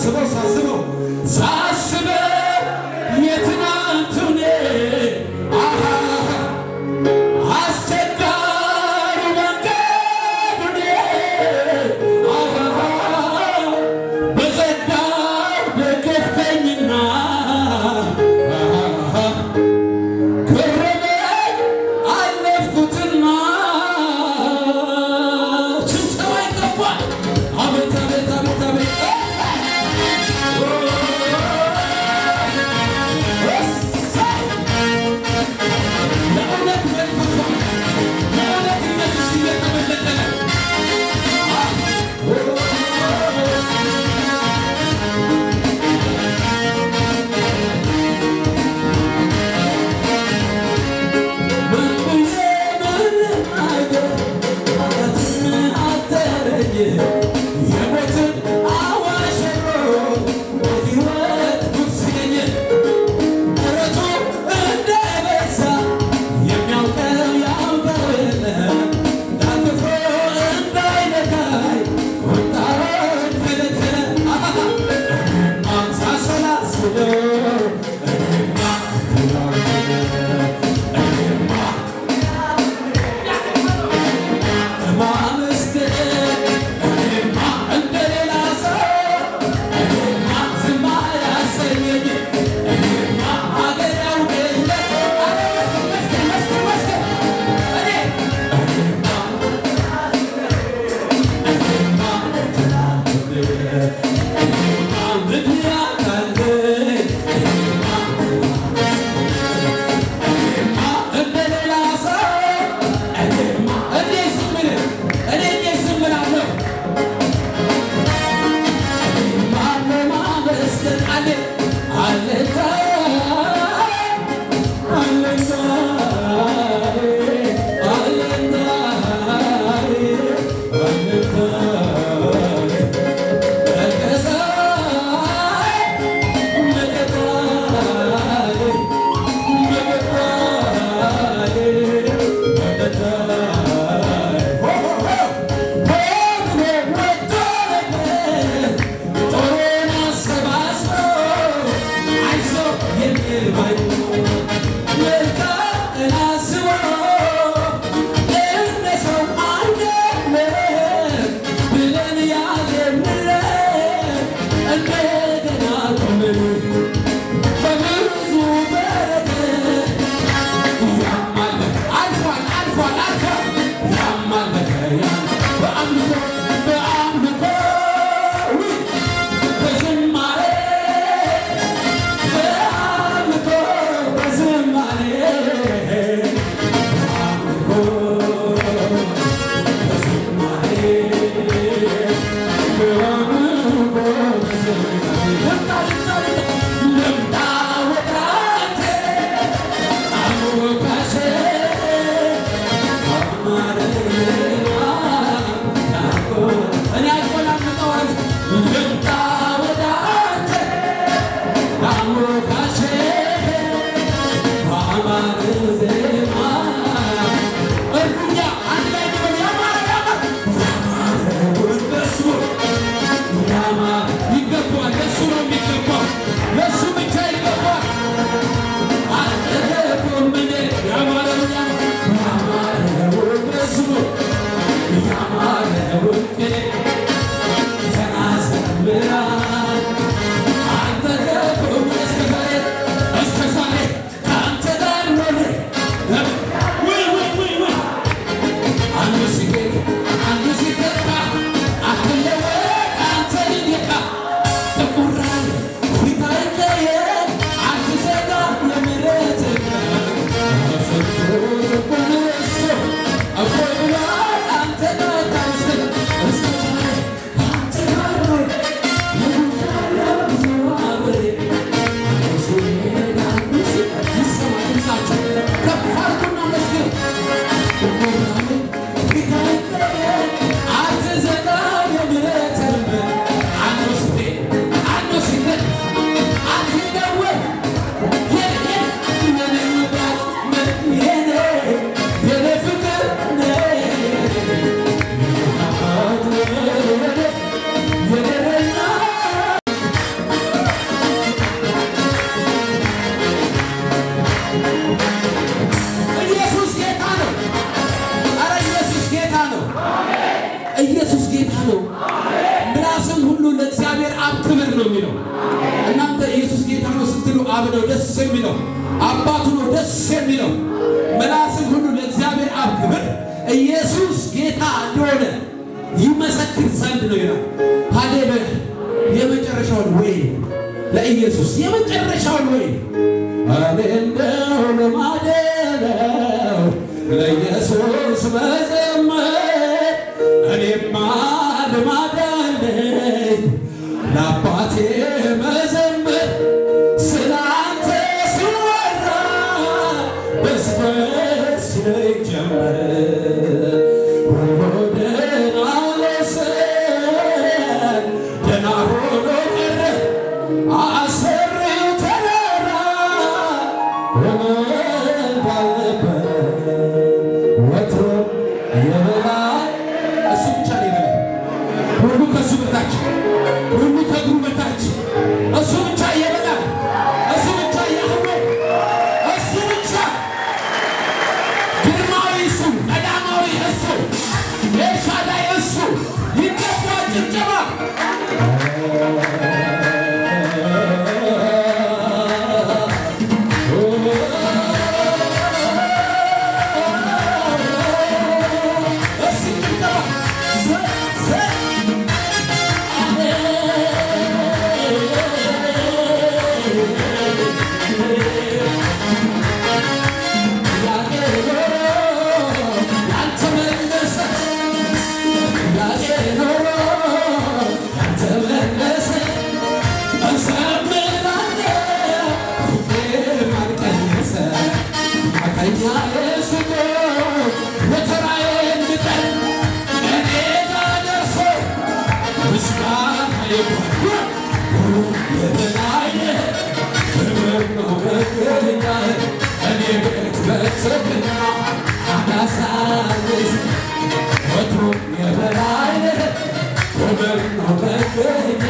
ሳስበው ሳስበው ሳስበው የትናንቱን አሃ አስቸጋሪ መንገዱን አሃ በጸጋው ደገፈኝና አሃ ገረመኝ አለፍኩትና ስብሰባ ይገባል። አቤት አቤት አቤት አቤት እሰይ! ለእውነት መንፈሷ ለእውነት ኢየሱስ እየተመለጠ ነው። ይገባዋል። ለሱ ነው የሚገባው። ለሱ ብቻ ይገባዋል። አልተገባም እኔ ያማረው ያማረው በሱ የሚያደርገው አባቱ ነው ደስ የሚለው ምላስም ሁሉ ለእግዚአብሔር አብ ክብር ኢየሱስ ጌታ እንደሆነ ይመሰክር ዘንድ ነው ይላል። ሃሌሉያ! የመጨረሻውን ወይን ለኢየሱስ የመጨረሻውን ወይን እኔ እንደው ልማዴ ነው ለኢየሱስ መዘመር እኔማ ልማድ አለኝ ለአባቴ መዘመር ስላንተ ስወራ በስ በስ ይጀመር ሁሉ ደህና ለሰን ደህና ሆኖ ቀረ አሰሪው ተራራ ወመን ባልነበረ ወትሮ የበላይ እሱ ብቻ ነው የበላይ ሁሉ ከእሱ በታች ሁሉ ከእግሩ በታች እሱ ብቻ የበላይ እሱ ብቻ ያህዌ እሱ ብቻ ግርማዊ እሱ ቀዳማዊ እሱ ኤልሻዳይ እሱ ይገባ ጭብጨባ እሱ ጭብጨባ ዘ ዘ ወትሮ የበላይ ክብር ነው መገኛ